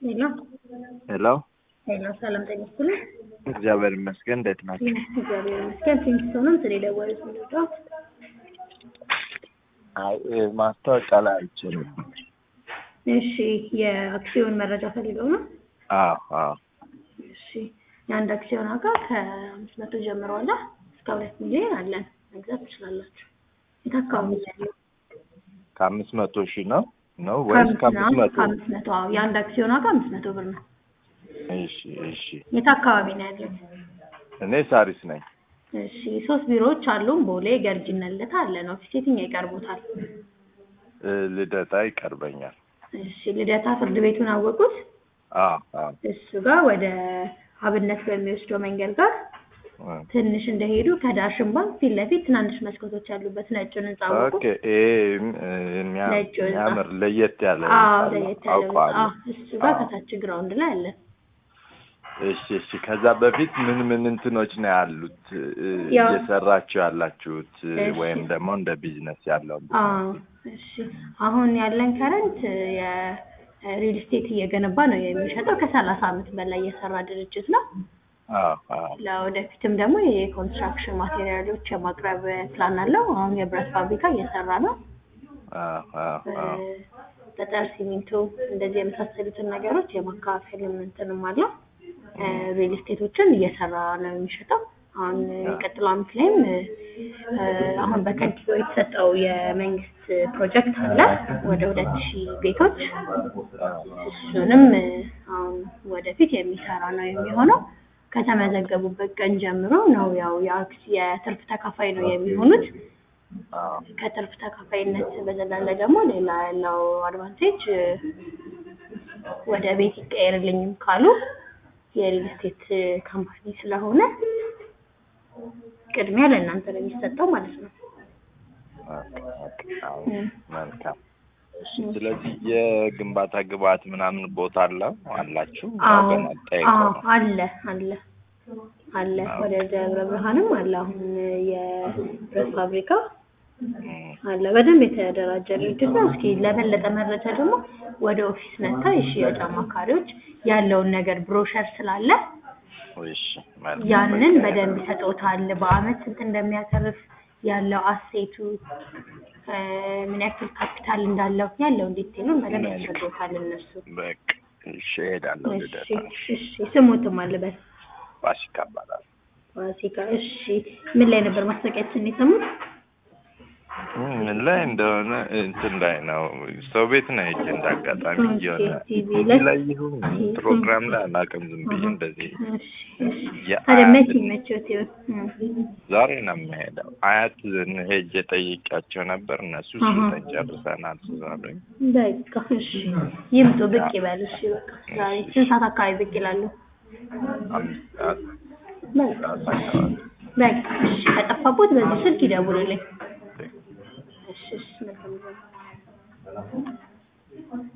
ሄሎ ሄሎ ሄሎ፣ ሰላም ጤና ይስጥልኝ። እግዚአብሔር ይመስገን። እንዴት ናቸው? እግዚአብሔር ይመስገን። ፊንግስቶንም ስለ ደወሉት ምንድነው? አይ ማስታወቂያ ላይ አይቼ ነበር። እሺ፣ የአክሲዮን መረጃ ፈልገው ነው? አዎ አዎ። እሺ፣ የአንድ አክሲዮን ዋጋ ከአምስት መቶ ጀምሮ አለ እስከ ሁለት ሚሊዮን አለን። መግዛት ትችላላችሁ። የት አካባቢ ነው ያለው? ከአምስት መቶ ሺህ ነው ነው ወይስ ከአምስት መቶ? ከአምስት መቶ አዎ፣ የአንድ አክሲዮን ዋጋ አምስት መቶ ብር ነው። እሺ እሺ። የት አካባቢ ነው ያለው? እኔ ሳሪስ ነኝ። እሺ፣ ሶስት ቢሮዎች አሉን። ቦሌ፣ ገርጂና ልደታ አለን። ኦፊስ የትኛው ይቀርቦታል? እ ልደታ ይቀርበኛል። እሺ፣ ልደታ ፍርድ ቤቱን አወቁት? አዎ አዎ። እሱ ጋር ወደ አብነት በሚወስደው መንገድ ጋር እ ትንሽ እንደሄዱ ከዳሽን ባንክ ፊት ለፊት ትናንሽ መስኮቶች ያሉበት ነጩን ህንጻ አወቁ? ኦኬ። ይሄ እ የሚያ- ነጭ ህንጻ። የሚያምር ለየት ያለ አዎ፣ ህንጻ ነው። ለየት ያለ ህንጻ። አውቀዋለሁ። አዎ፣ እሱ ጋር አዎ። ከታች ግራውንድ ላይ አለ። እሺ እሺ። ከዛ በፊት ምን ምን እንትኖች ነው ያሉት እ ያው- እየሰራችሁ ያላችሁት እ እሺ። ወይም ደግሞ እንደ ቢዝነስ ያለው አዎ፣ እሺ። አሁን ያለን ከረንት የሪል ስቴት እየገነባ ነው የሚሸጠው። ከሰላሳ አመት በላይ የሰራ ድርጅት ነው። አዎ አዎ ለወደፊትም ደግሞ የኮንስትራክሽን ማቴሪያሎች የማቅረብ ፕላን አለው። አሁን የብረት ፋብሪካ እየሰራ ነው። አዎ አዎ አዎ እ ጠጠር፣ ሲሚንቶ እንደዚህ የመሳሰሉትን ነገሮች የማከፋፈል እንትንም አለው። እ ሪል ስቴቶችን እየሰራ ነው የሚሸጠው። አሁን የሚቀጥለው አመት ላይም እ አሁን በከንቲባው የተሰጠው የመንግስት ፕሮጀክት አለ ወደ ሁለት ሺህ ቤቶች እሱንም እ አሁን ወደፊት የሚሰራ ነው የሚሆነው። ከተመዘገቡበት ቀን ጀምሮ ነው ያው የአክስ የትርፍ ተካፋይ ነው የሚሆኑት። አዎ ከትርፍ ተካፋይነት በዘለለ ደግሞ ሌላ ያለው አድቫንቴጅ እ ወደ ቤት ይቀየርልኝም ካሉ የሪል ስቴት እ ካምፓኒ ስለሆነ ቅድሚያ ለእናንተ ነው የሚሰጠው ማለት ነው። ኦኬ፣ ኦኬ፣ አዎ፣ እ መልካም። ስለዚህ የግንባታ ግብአት ምናምን ቦታ አለ አላችሁ? ያው አዎ ገና ጠይቀው አዎ ነው። አለ አለ አለ ወደ ደብረ ብርሃንም አለ አሁን የብረት ፋብሪካ እም፣ አለ በደንብ የተደራጀ ድርጅት ነው። እስኪ ለበለጠ መረጃ ደግሞ ወደ ኦፊስ መጥታ የሽያጭ አማካሪዎች ያለውን ነገር ብሮሸር ስላለ እሺ፣ መልካም። ያንን በደንብ ይሰጠውታል። በአመት ስንት እንደሚያተርፍ ያለው አሴቱ እ ምን ያክል ካፒታል እንዳለው ያለውን ዲቴሉን በደንብ ያስረዱታል እነሱ። በቃ እሺ፣ እሄዳለሁ እሺ ልደታ። እሺ ስሙትም አለበት ፋሲካ እባላለሁ። ፋሲካ። እሺ ምን ላይ ነበር ማስታወቂያችን የሰሙት? እም፣ ምን ላይ እንደሆነ እንትን ላይ ነው ሰው ቤት ነው ሄጄ እንዳጋጣሚ ኦኬ፣ የሆነ ቲቪ ቲቪ ላይ? ላይ ይሁን ፕሮግራም ላይ አላውቅም። ዝም ብዬ እንደዚህ እሺ እሺ የአያት- ታዲያ መቼ ይመችዎት ይሆን? እ ዛሬ ነው የምሄደው። አያት ሄጄ ጠይቄያቸው ነበር። እነሱ አሃ። ስልጠን ጨርሰናል ስላሉኝ በቃ እሺ ይምጡ፣ ብቅ ይበሉ። እሺ በቃ ዛሬ ስንት ሰዓት አካባቢ ብቅ ይላሉ? አምስት ሰዓት በቃ ሰዓት አካባቢ በቃ እሺ ከጠፋቦት በዚህ ስልክ ይደውሉልኝ።